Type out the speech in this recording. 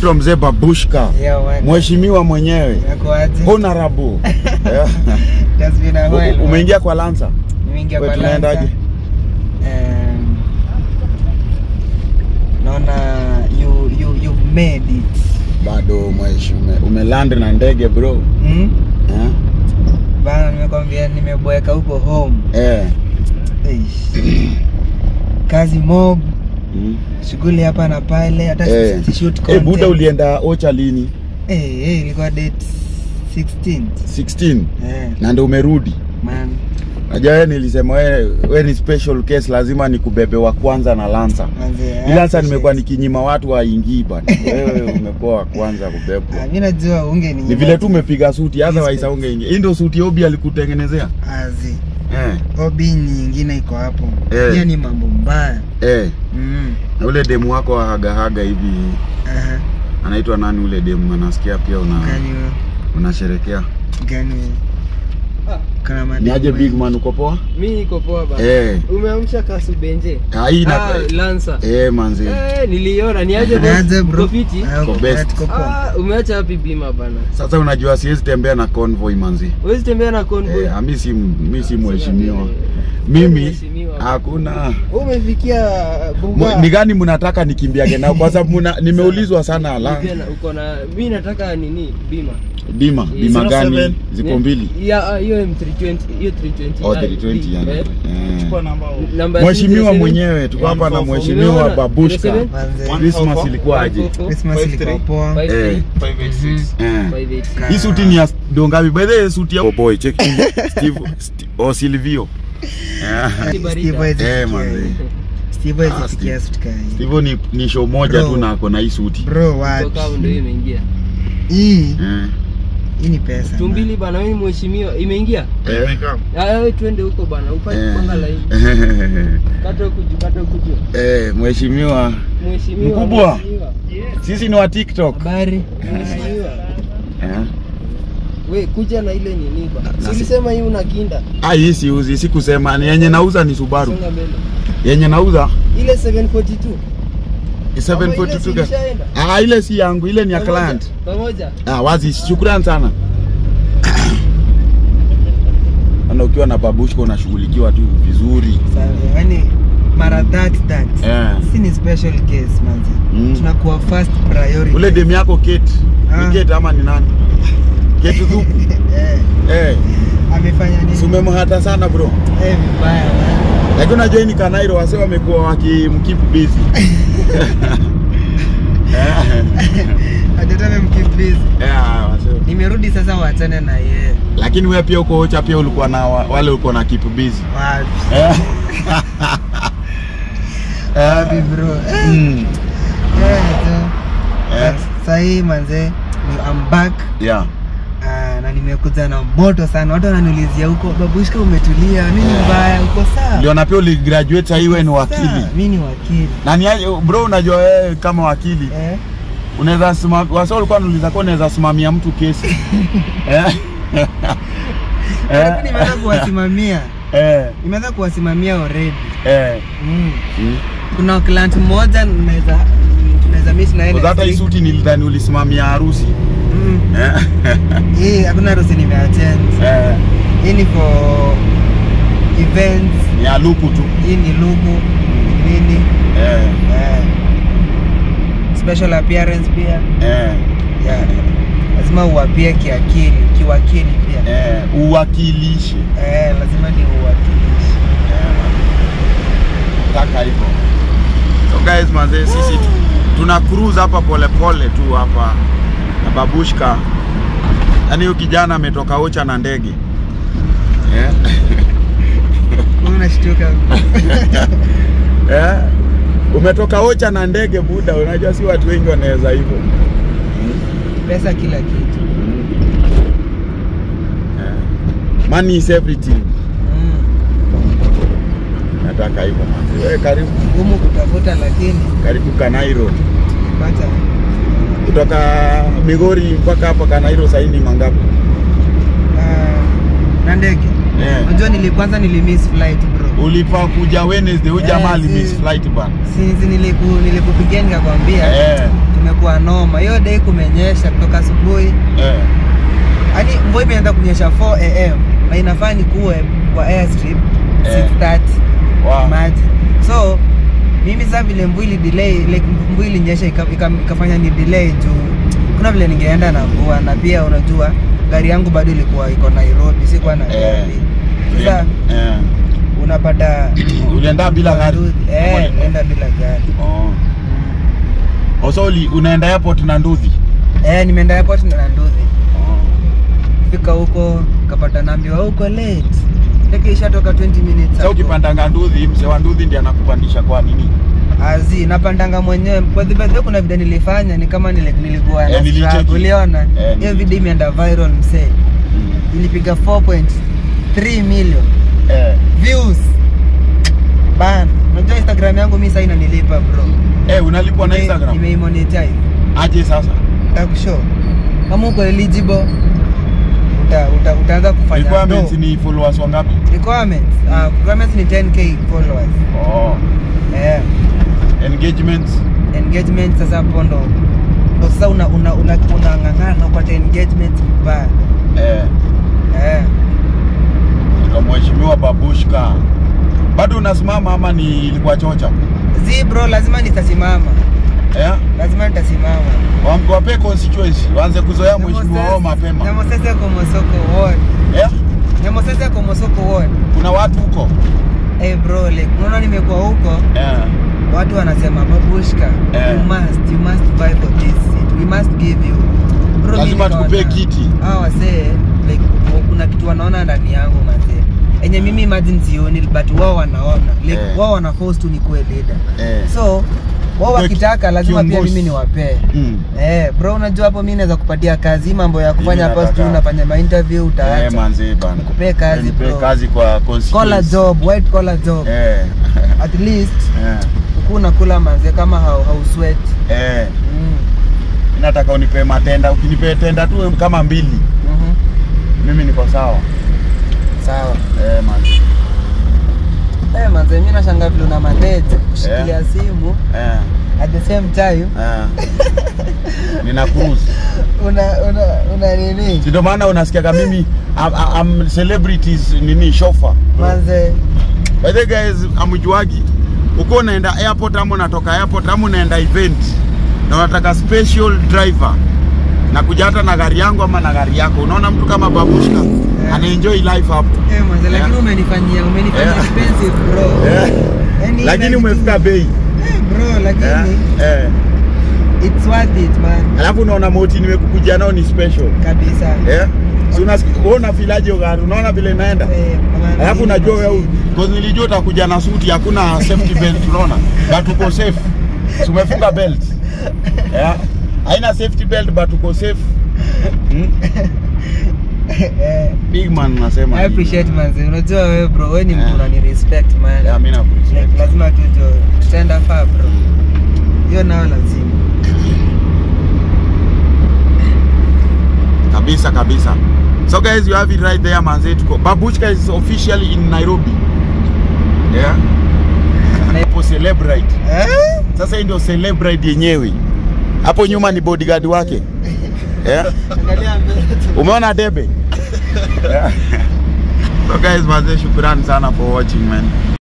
anaitwa mzee Babushka, Yeah, man. mheshimiwa mwenyewe Nakuaje? honorable. Yeah. It has been a while, U- man. Umeingia kwa Lanza? Nimeingia We kwa tunaendaje? Lanza. Um, naona you, you, you've made it. Bado mheshimiwa, umeland na ndege bro. Hmm? Eh? Bana nimekwambia nimeboeka huko home. Eh. Eish. Kazi mob, Mm. shughuli hapa na pale, hata Eh. si shoot Eh, content. buda ulienda Ocha lini? Eh, eh, ilikuwa date 16. 16 Eh, na ndio umerudi. man. Najua wewe nilisema wewe we ni special case, lazima nikubebe wa kwanza na Lanza. Manze, I Ila sasa appreciate. nimekuwa nikinyima watu waingii bana. Wewe umekuwa wa kwanza kubebwa. Ah, mimi najua unge Ni vile tu umepiga suti, otherwise haungeingia. Hii ndio suti Obi alikutengenezea? azi. Eh. Obi nyingine iko hapo. Eh. Hiyo ni mambo mbaya. Eh. Mm. Na ule demu wako wa haga haga hivi Aha. anaitwa nani ule demu? Anasikia pia una Gani wewe? unasherekea. Gani wewe? Kana mademu Ni aje wewe. big man uko poa? Mi niko poa bana. Eh. Umeamsha kasubenje? Ah, hii na Ah, Lancer. Eh manzi. Eh, niliona ni aje Ni aje bro? Uko fiti? Ah, uko Uko best. poa, tuko poa. Ah, umeacha wapi bima bana? Sasa unajua siwezi tembea na convoy manzi. Huwezi tembea na convoy. Eh, mi si mi si mheshimiwa. Wewe Mimi mheshimiwa. hakuna Wewe Umefikia Mu- bunga. ni gani mnataka nikimbiage nao kwa sababu muna- nimeulizwa sana ala Pia na- uko na mi nataka nini bima bima bima gani ziko Ni- mbili ya ah, hiyo M320 hiyo 320 Oh, ah, 320 yani. eh. Eh. Namba ya Mheshimiwa 07. mwenyewe tuko hapa na mheshimiwa Umeona? Babushka 07? Manze, Christmas ilikuwa aje 144, Christmas ilikuwa poa. 53, Eh. 586, Eh. 586. hii suti ni ya dongapi by the way suti ya oh boy check Steve Sti- oh Silvio Eh. Ni barida. Steve hawezi Eh, fikia manze. hii. Steve hawezi Ah, fikia Steve. suti kaa hii. Steve ni, ni show moja Bro. tu na ako na hii suti Bro, wapi? Toka hapo ndio imeingia Hii, Eh. hii ni pesa. man. tumbili bana wewe ni mheshimiwa imeingia Eh. Ah, wewe twende huko bana ufanye Eh. panga laini kata huku juu kata huku juu Eh, mheshimiwa mheshimiwa Mkubwa. mheshimiwa. sisi ni wa TikTok Habari? mheshimiwa eh. we kuja na ile nini ba Na si si- ulisema hii una kinda Ah, hii siuzi sikusema ni yenye nauza ni Subaru songa mbele yenye nauza ile 742 ni Ama ile 742 si ga- ilishaenda? Ah, ile si yangu, ile ni ya Pamoja, client. pamoja Ah, wazi, shukrani sana. Ana ukiwa na babushko unashughulikiwa tu vizuri. Sawa, yaani mara that that. Eh. Si ni special case manzi. Mm. Tunakuwa first priority. Ule demu yako Kate. Ah. Ni Kate ama ni nani? Kate Dhuku. Eh, Eh, amefanya nini? si umemhata sana bro. Eh, vibaya man. Lakini unajua hii ni Kanairo wase wamekuwa wakimkeep busy. Eh. Hajataka mkimbizi. Eh, wase. Nimerudi sasa waachane na yeye. Lakini wewe pia uko Ocha pia ulikuwa na wa- wale ulikuwa na keep busy. Wapi? Eh. Wapi bro? Eh, Mm. eh, tu. Eh. Sahii manze, ni- I'm back. Yeah. Ah, na nimekuja na moto sana. Watu wananiulizia huko, babushka umetulia, nini Eh. mbaya? Uko sawa? Ndio na pia uligraduate sasa wewe ni wakili. Sawa, Mimi ni wakili. Na ni aje bro, unajua wewe kama wakili Eh? unaweza simamia, wasa ulikuwa unauliza kwa unaweza simamia mtu kesi eh? Lakini nimeanza kuwasimamia. eh, Nimeanza kuwasimamia already. eh. Mm. Mm. Kuna client mmoja naweza tunaweza miss na yeye. Kwa hata hii suti nilidhani ulisimamia harusi Mm. eh? Hii hakuna harusi nimeattend. eh, Hii ni for events. ni ya luku tu Hii ni lugu nini? eh, Eh. Special appearance pia. eh, Yeah. Lazima uwapie kiakili, kiwakili pia. eh, uwakilishe Eh, lazima ni uwakilishe. taka hivyo. So guys, manze sisi tu, tuna cruise hapa polepole tu hapa na babushka, yaani huyu kijana ametoka Ocha na ndege eh? Wewe unashtuka. eh? Umetoka Ocha na ndege buda, unajua si watu wengi wanaweza hivyo Pesa kila kitu. eh? Money is everything. Mm. Nataka hivyo manze. Wewe karibu Ngumu kutafuta lakini karibu Kanairo, pata kutoka Migori mpaka hapa Kanairo sasa ni mangapi? ah, na ndege. Eh. Unajua nili kwanza nilimiss flight bro. Ulifaa kuja Wednesday, huyu Eh, jamaa si- alimiss flight bana. Sinzi niliku nilikupigia nikakwambia Eh. imekuwa noma. Hiyo day kumenyesha kutoka asubuhi. Eh. Yaani mvua imeanza kunyesha 4 am na inafaa nikuwe kwa airstrip Eh. 6:30. Wow. Maji. So mimi sasa vile mvua ili delay like mvua ilinyesha ika- ika- ikafanya ni delay juu kuna vile ningeenda na mvua na pia unajua gari yangu bado ilikuwa iko Nairobi, sikuwa na Eh. gari. Sasa Eh. unapata Ulienda bila gari? Eh, nenda bila gari. Oh. Also uli- unaenda airport na nduthi. Eh, nimeenda airport na nduthi. Oh. Fika huko kapata naambiwa huko late. Ndege ishatoka 20 minutes. Sasa hapo. ukipandanga nduthi, mzee wa nduthi ndiye anakupandisha kwa nini? Azi, napandanga mwenyewe. Kwa the birthday kuna video nilifanya ni kama nile, nilikuwa Eh, na nilicheki. struggle. Uliona? Eh, Hiyo nilicheki. video imeenda viral msee. Ilipiga 4.3 million Eh. views. Ban. Unajua Instagram yangu mimi sasa inanilipa bro. Eh, unalipwa na Nime- Instagram? Nimeimonetize. Aje sasa? Takushow. Kama uko eligible uta, uta, utaanza kufanya Requirements do. ni followers wangapi? Requirements. Uh, requirements ni 10k followers. Oh. Eh. Engagements. engagement sasa hapo ndo ndo sasa una una una unang'ang'ana upate engagement mbaya Eh. eh Kwa mheshimiwa Babushka. Bado unasimama ama ni ilikuwa chocha? zi bro lazima nitasimama Eh? lazima nitasimama Wa- Wape constituency, waanze kuzoea mheshimiwa wao mapema. Nyamosese Komosoko ward Eh? Nyamosese Komosoko ward Kuna watu huko? eh bro like unaona nimekuwa huko Eh. watu wanasema babushka Eh. you must you must buy for this seat we must give you bro Lazima mimi tukupee nikaona- kiti. hawa wasee like kuna kitu wanaona ndani yangu mazee enye mimi imagine sioni but wao wanaona like Eh. wao wana force tu nikuwe leader Eh. so wao Kwa wakitaka lazima pia kiongozi. mimi niwapee Mm. Eh, bro unajua hapo mimi naweza kupatia kazi Hii mambo ya kufanya Mimi post nataka- unafanya ma interview Eh, utaacha manze bana. Nikupee kazi, Nipe bro. kazi kwa collar constituency. job white collar job Eh. at least Eh. ukuu unakula manze kama hau, hau sweat Eh. mm. Nataka unipe matenda, ukinipea tenda tu kama mbili, mhm. mimi niko sawa. sawa Eh, manze. Eh, manze mimi nashangaa vile una manage kushikilia simu Eh. at the same time Eh. Nina cruise. una una una nini Si ndio maana unasikiaga mimi I'm, I'm celebrities nini chauffeur. manze By the way, guys, amjuagi uko unaenda airport ama unatoka airport ama unaenda event na unataka special driver na kuja hata na gari yangu ama na gari yako, unaona mtu kama Babushka Yeah. ana enjoy life hapo eh manze lakini Yeah. umenifanyia umenifanyia Yeah. expensive bro Eh. Yaani lakini ina umefika kitu- bei eh, bro lakini Eh, eh. it's worth it man Alafu unaona moti nimekukuja nao ni special kabisa eh? Si unasikia wewe unafilaje hiyo gari? Unaona vile inaenda? Eh, man, Alafu hii unajua wewe machine. because nilijua utakuja na suti hakuna safety belt unaona? But uko safe. Si umefunga belt. Yeah. Haina safety belt but uko safe. Hmm? Eh, Big man nasema. I appreciate manze unajua wewe bro wewe ni mtu Yeah. unani respect man Yeah, mimi na like, appreciate. lazima tu jo tutaenda far bro hiyo nao lazima Kabisa kabisa. So guys, you have it right there manze tuko. Babushka is officially in Nairobi. Yeah. Hapo celebrate. eh? Sasa hii ndio celebrate yenyewe. Hapo nyuma ni bodyguard wake. Yeah. Angalia mbele tu. Umeona debe? yeah. So guys, mazee shukrani sana for watching man.